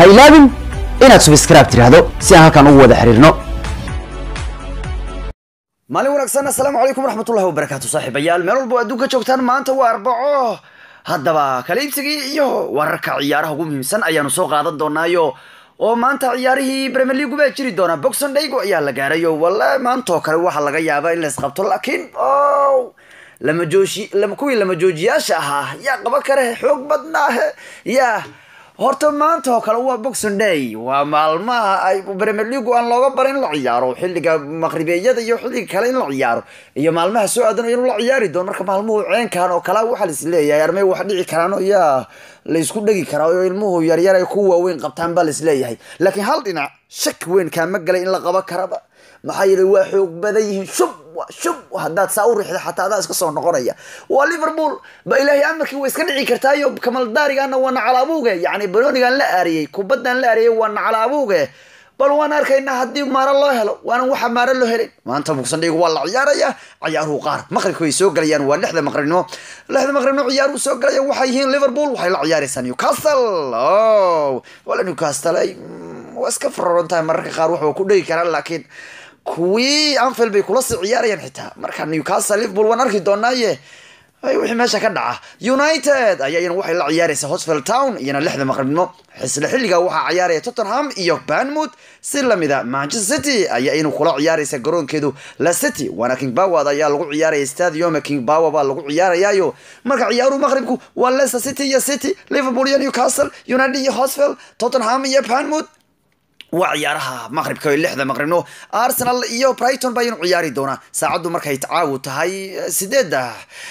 ha ilaabin inaad subscribe tidhaahdo si aan halkan ugu wada xiriirno maalin wanaagsan assalaamu calaykum waraxmatullahi wabarakaatu saaxiibayaal meel walba oo adduunka joogtaan maanta waa arbaco haddaba kala iibsigii iyo wararka ciyaaraha ugu muhiimsan ayaanu soo qaadan doonaayo oo maanta ciyaarihii premier league baa jiri doona boxon daygo ayaa la gaarayo walla maanta oo kale waxaa laga yaabaa in la isqabto laakiin o lama jooji lama kuwii lama joojiyaasha ahaa yaa qaban kare xoog badnaahe yaa horta maanta oo kale waa boxing day waa maalmaha ay premier league aan looga barin in la ciyaaro xilliga maqribeeyada iyo xilliga kale in la ciyaaro iyo maalmaha soo aadanayo in la ciyaari doono marka maalmuhu ceenkan oo kale waxaa lais leeyahay armay wax dhici karaan oo yaa laysku dhegi karaa oo ilmuhu yaryar ay ku waaweyn qabtaan baa lais leeyahay laakiin hal dhinac shak weyn kaama galay in la qaban karaba maxaa yeelay waa xoog badan yihiin shub shub haddaad saa u rixda xataa adaa iska soo noqonaya waa liverpool ba ilaahay amarkii way iska dhici kartaayo kamaldaarigaana waa nacalaabuuge yacni banoonigan la aariyey kubaddan la aariyey waa nacalaabuuge bal waan arkaynaa haddii maaro loo helo waana waxa maaro loo helin maanta bugsandhigu waa la ciyaaraya ciyaaruhu qaar maqribka way soo galayaan waa lixda maqribnimo lixda maqribnimo ciyaaruhu soo galayaan waxay yihiin liverpool waxay la ciyaaraysaa newcastle o wala newcastle ay waa iska fararon tahay mararka qaar waxba ku dhegi karaan laakiin kuwii anfield bay kula sii ciyaarayaan xitaa marka newcastle liverpool waan arki doonaaye wixii meesha ka dhaca united ayayana waxay la ciyaaraysaa hosfield town iyana lixda maqribnimo xisle xilliga waxaa ciyaaraya tottenham iyo banmouth si lamida manchester city ayaa iyanu kula ciyaaraysa garoonkeedu la city waana king bawad ayaa lagu ciyaaraya stadium king bawa baa lagu ciyaarayaayo marka ciyaaruhu maqribku waa leicester city iyo city liverpool iyo newcastle united iyo hosfield tottenham iyo banmouth waa ciyaaraha maqribka lixda maqribno arsenal iyo brighton bayanu ciyaari doonaa saacaddu markay caawu tahay sideedda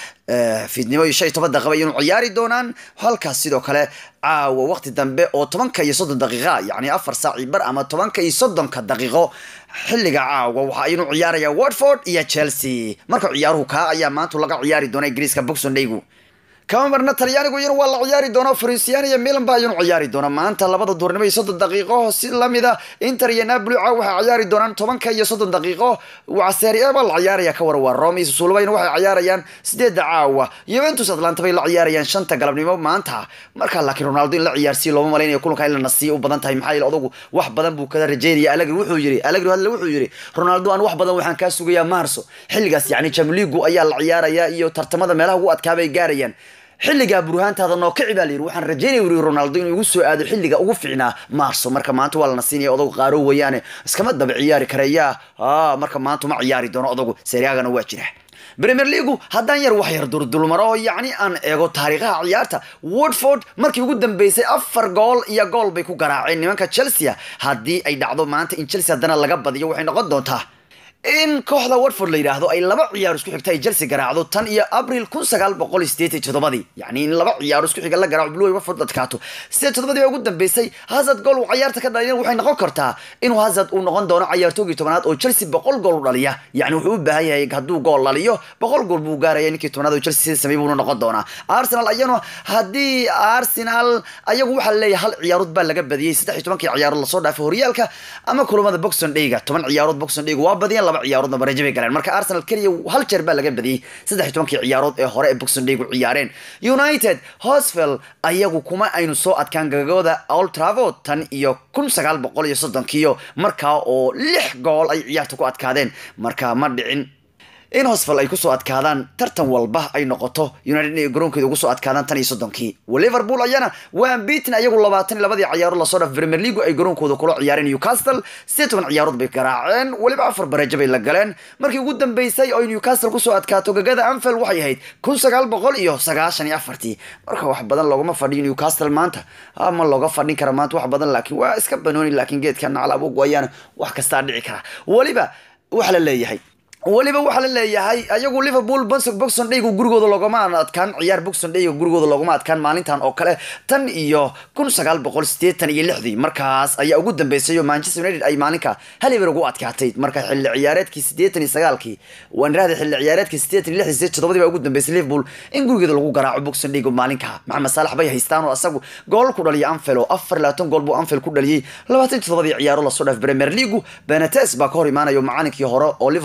fiidnimo iyo shan iyo toban daqiiqa ayanu ciyaari doonaan halkaas sidoo kale caawa waqti dambe oo tobanka iyo soddon daqiiqa yacni afar saaci bar ama tobanka iyo soddonka daqiiqo xilliga caawa waxa aynu ciyaaraya watford iyo chelsea marka ciyaaruhu kaa ayaa maanta laga ciyaari doona ingiriiska boxon daygu kama marna talyaanigu iyana waa la ciyaari doonaa frisian iyo milan ba ayanu ciyaari doona maanta labada duurnimo iyo soddon daqiiqo si lamida inter iyo napoli caaw waxay ciyaari doonaan tobanka iyo soddon daqiiqo waa serie a baa la ciyaaraya ka war waa rome iyo susulbayna waxay ciyaarayaan sideedda caawa juventus atlanta bay la ciyaarayaan shanta galabnimo maanta marka laakiin ronaldo in la ciyaarsiiyo looma malaynayo kulanka in la nasiiyo u badan tahay maxaa yeele odagu wax badan buu kada rajeynaya alagri wuxuu yiri alagri hadle wuxuu yiri ronaldo aan wax badan waxaan kaa sugayaa maarso xilligaas yacni jamligu ayaa la ciyaaraya iyo tartamada meelaha ugu adkaabay gaarayaan xilligaa burhaantaada noo kici baa layidhi waxaan rajeynaya wuri ronaldo inuu igu soo aado xilliga ugu fiicnaa maarso marka maanta waa lana siinaya odagu qaaro weeyaane iskama daba ciyaari karaya marka maanta ma ciyaari doono odagu seriagana waa jira premier leagu haddaan yar wax yar durdulmaro oo yacni aan eego taariikhaha ciyaarta watford markii ugu dambeysay afar gool iyo gool bay ku garaaceen nimanka chelsea haddii ay dhacdo maanta in chelsea haddana laga badiyo waxay noqon doontaa in kooxda watford la yidhaahdo ay laba ciyaar isku xigta ay chelsea garaacdo tan iyo abril kun sagaal boqol sideed iyo toddobadii yacni in laba ciyaar isku xiga la garaaco blue watford adkaato sideed toddobadii baa ugu dambeysay hazard gool uu ciyaarta ka dhaliyana waxay noqon kartaa inuu hazard uu noqon doono ciyaartoogii tobanaad oo chelsea boqol gool u dhaliya yacni wuxuu u baahan yahay hadduu gool dhaliyo boqol gool buu gaaraya ninkii tobanaad oo chelsea sida samey buuna noqon doonaa arsenal ayanu haddii arsenal ayagu waxaa laleeyahay hal ciyaarood baa laga badiyey saddex iyo tobankii ciyaarood lasoo dhaafay horyaalka ama kulamada boxon dhayga toban ciyaarood boxon dhayga waa badiyeen laba ciyaaroodna bareejo bay galeen marka arsenal keliya hal jeer baa laga badiyey saddex iyo tobankii ciyaarood ee hore ee boxon dhaygu ciyaareen united hosvel ayagu kuma aynu soo adkaan gagooda old travod tan iyo kun sagaal boqol iyo soddonkiiyo markaa oo lix gool ay ciyaarta ku adkaadeen marka ma dhicin in hosvel ay kusoo adkaadaan tartan walba ay noqoto united inay garoonkeeda ugu soo adkaadaan tan iyo soddonkii liverpool ayana waa beatin ayagu labaatan iyo labadii ciyaarood lasoo dhaf premier league ay garoonkooda kula ciyaareen newcastle sideed toban ciyaarood bay garaaceen weliba afar bareejo bay la galeen markii ugu dambeysay oo newcastle kusoo adkaato gagada anfield waxay ahayd kun sagaal boqol iyo sagaashan iyo afartii marka wax badan loogama fadhiyo newcastle maanta ma looga fadhin kara maanta wax badan laakiin waa iska banooni laakiin geedka nacalabugu ayaana wax kastaa dhici kara weliba waxa la leeyahay weliba waxaa la leeyahay ayagu liverpool bonsog boxon dhaygu gurigooda loogama adkaan ciyaar boxon dhayga gurigooda loogama adkaan maalintan oo kale tan iyo kun sagaal boqol sideetan iyo lixdii markaas ayaa ugu dambeysay oo manchester united ay maalinka haliber ugu adkaatay marka xilli ciyaareedkii sideetan iyo sagaalkii waan irahday xilli ciyaareedkii sideetan iyo lixdii sideed toddobadii baa ugu dambeysay liverpool in gurigeeda lagu garaaco boxon dhayga maalinka maxamed saalax bay haystaan oo asagu gool ku dhaliya anfield oo afar iyo labaatan gool buu anfield ku dhaliyey labaatan iyo toddobadii ciyaaro lasoo dhaaf premier league benates baa ka hor imaanayo macalinkii hore oo liverpool ahaan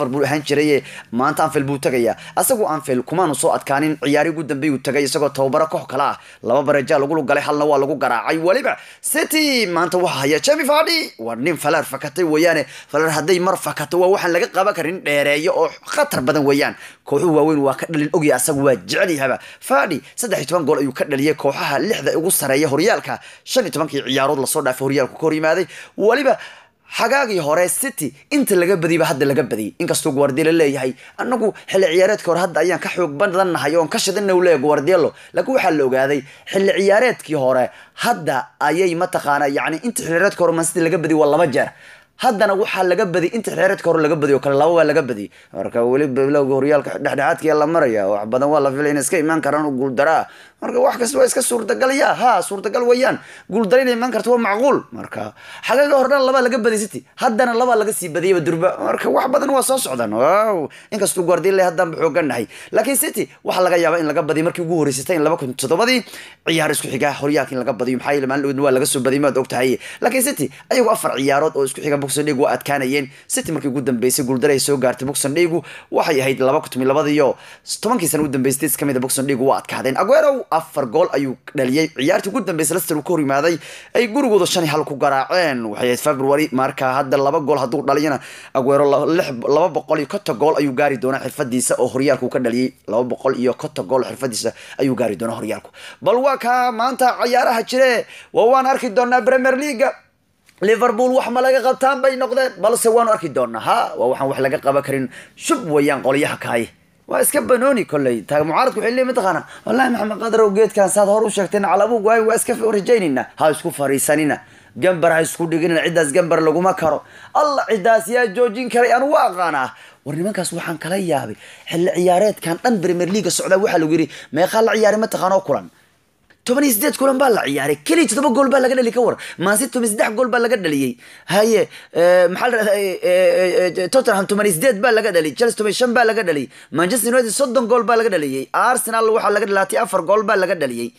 jiraye maanta anfield buu tagayaa asagu anfield kumaanu soo adkaanin ciyaari ugu dambeey uu tagay isagoo tababaro koox kale ah laba bareja lagu galay halna waa lagu garaacay weliba city maanta waxaa haya jemi fadi waa nin falar fakatay weeyaane falar hadday mar fakato waa waxaan laga qaban karin dheereeyo oo khatar badan weeyaan kooxuhu waaweyn waa ka dhalin ogya asagu waa jecel yahaba fadi saddex iyo toban gool ayuu ka dhaliyay kooxaha lixda ugu sareeya horyaalka shan iyo tobankii ciyaarood lasoo dhaafay horyaalku ka hor yimaaday weliba xagaagii hore city inta laga badiyba hadda laga badiyay inkastoo guardiola leeyahay anagu xilli ciyaareedka hore hadda ayaan ka xoog badannahay oon ka shidana u leeyahay guardiolo laakiin waxaa la ogaaday xilli ciyaareedkii hore hadda ayay mataqaana yacni inta xilli ciyaareedka hore man city laga badiyay waa laba jeer haddana waxaa laga badiyay inta xeereedka hore laga badiyo kale laba waa laga badiyay marka weli bilowga horyaalka dhexdhexaadkiya la maraya wax badan waa la filay in iska imaan karaan guuldaraa marka wax kasta waa iska suurtagalaya ha suurtagal weeyaan guuldara inay imaan karto waa macquul marka xagaga hore dhan labaa laga badiyay city haddana labaa laga sii badiyayba durba marka wax badan waa soo socdaan wow inkastuu guardiola haddaan ba xoogan nahay laakiin city waxaa laga yaabaa in laga badiyo markii ugu horeysatay in laba kun toddobadii ciyaar isku xiga horyaalka in laga badiyo maxaa yeele maalin waa laga soo badiyay maad ogtahay laakiin city ayagu afar ciyaarood oo isku xiga boxing league waa adkaanayeen city markii ugu dambeysay guuldara ay soo gaartay boxing league waxay ahayd laba kun toban labadiyo tobankii sana ugu dambeysay ka mid a boxing league waa adkaadeen aguero afar gool ayuu dhaliyay ciyaartii ugu dambeysay leicester uu ka hor yimaaday ay gurigooda shan iyo hal ku garaaceen waxay ahayd february marka hadda laba gool hadduu dhaliyana aguero laba boqol iyo konton gool ayuu gaari doonaa xirfadiisa oo horyaalku ka dhaliyay laba boqol iyo konton gool xirfadiisa ayuu gaari doonaa horyaalku bal waa kaa maanta ciyaaraha jire waa waan arki doonaa premier leaga liverpool wax ma laga qabtaan bay noqdeen balse waanu arki doonaa ha waa waxaan wax laga qaban karin shub weeyaan qolyaha kaaye waa iska banooni kolley ta mucaaradku waxay leeyihin mataqaana wallahi maxamed qadarow geedkan saad hor u sheegteen calabuug waay waa iska rajaynayna ha isku fariisanina gambar ha isku dhiginina ciddaas gambar laguma karo alla ciddaas yaa joojin karay anu waa aqaanaa war nimankaas waxaan kala yaabay xilli ciyaareedkan dhan premier leaga socdaa waxaa lagu yidhi meeqaa la ciyaaray mataqaanoo kulan toban iyo sideed kulan baa la ciyaaray keliya toddoba gool baa laga dhaliy ka war maansi toban saddex gool baa laga dhaliyey haye maxaa la dhahdaa tottenham toban iyo sideed baa laga dhaliyay chelsea toban shan baa laga dhaliyay manchester united soddon gool baa laga dhaliyey arsenal waxaa laga dhalaatay afar gool baa laga dhaliyey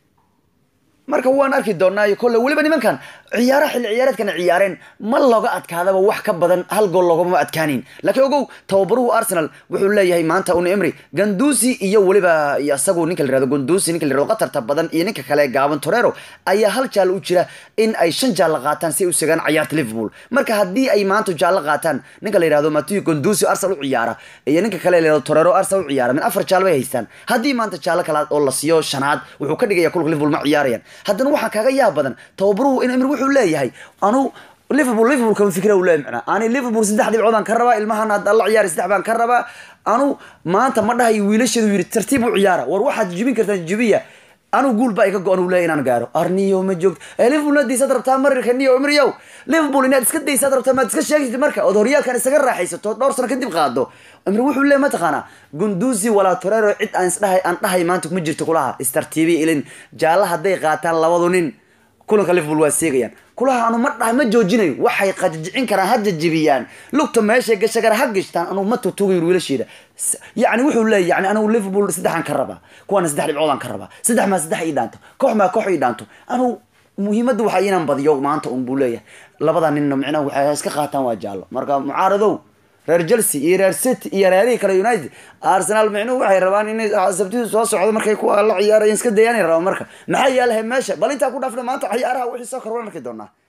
marka waan arki doonaa kolle weliba nimankan ciyaaraha xilli ciyaareedkana ciyaareen ma looga adkaadaba wax ka badan hal gool loogama adkaanin laakiin ogow tababaruhu arsenal wuxuu leeyahay maanta un emry gandusi iyo weliba isagu ninka la yirahdo gandusi ninka la yirahdo qatarta badan iyo ninka kale gaaban torero ayaa hal jaal u jira in ay shan jaal qaataan si ay u segaan ciyaarta liverpool marka haddii ay maanta jaal qaataan ninka la yirahdo matthew gandusi arsenal u ciyaara iyo ninka kale la yirahdo torero arsenal u ciyaara min afar jaal bay haystaan haddii maanta jaal kale oo la siiyo shanaad wuxuu ka dhigaya kulka liverpool ma ciyaarayaan haddana waxaa kaga yaab badan tababaruhu in emir wuxuu leeyahay anu liverpool liverpool kama fikra u leeyahay macnaa ani liverpool saddex dhibcood aan ka rabaa ilmahan hadda la ciyaari saddex baan ka rabaa anu maanta ma dhahayo wiilasheedu yidhi tartiib u ciyaara war waxaad jibin kartaan jibiya anu guul baa iga go-an uu leeyahy inaan gaaro arniyo ma joogto ee liverpool inaad daysaad rabtaa marirka niyo emriyow liverpool inaad iska daysaad rabtaa maad iska sheegtid marka ood horyaalkan isaga raaxaysato dhowr sano kadib qaado emri wuxuu leeyahy mataqaanaa gunduzi walaa torero cid aan isdhahay aan dhahay maanta kuma jirto kulaha istartiibi ilin jaalla hadday qaataan labadu nin kulanka liverpool waa seegayaan kulaha anu ma dhahay ma joojinayo waxay qajijicin karaan ha jajibiyaan lugta meeshay gasha kara ha gashtaan anu ma tutugayo wiilasheeda yacni wuxuu leeyahy yani anigu liverpool saddexaan ka rabaa kuwaana saddex dhibcoodaan ka rabaa saddex maa saddex ii dhaanto koox maa koox ii dhaanto anu muhiimadda waxaa inaan badiyo maanta un buu leeyahay labada ninna micnaha waxay iska qaataan waa jaallo marka mucaaradow reer chelsea iyo reer city iyo reerihii kale united arsenal micnuhu waxay rabaan inay sabtidu soo socdo markay kuwa la ciyaarayeen iska dayaanay rabaan marka maxaa yaalahay meesha bal intaa ku dhaafna maanta ciyaaraha wixii soo kor waan arki doonaa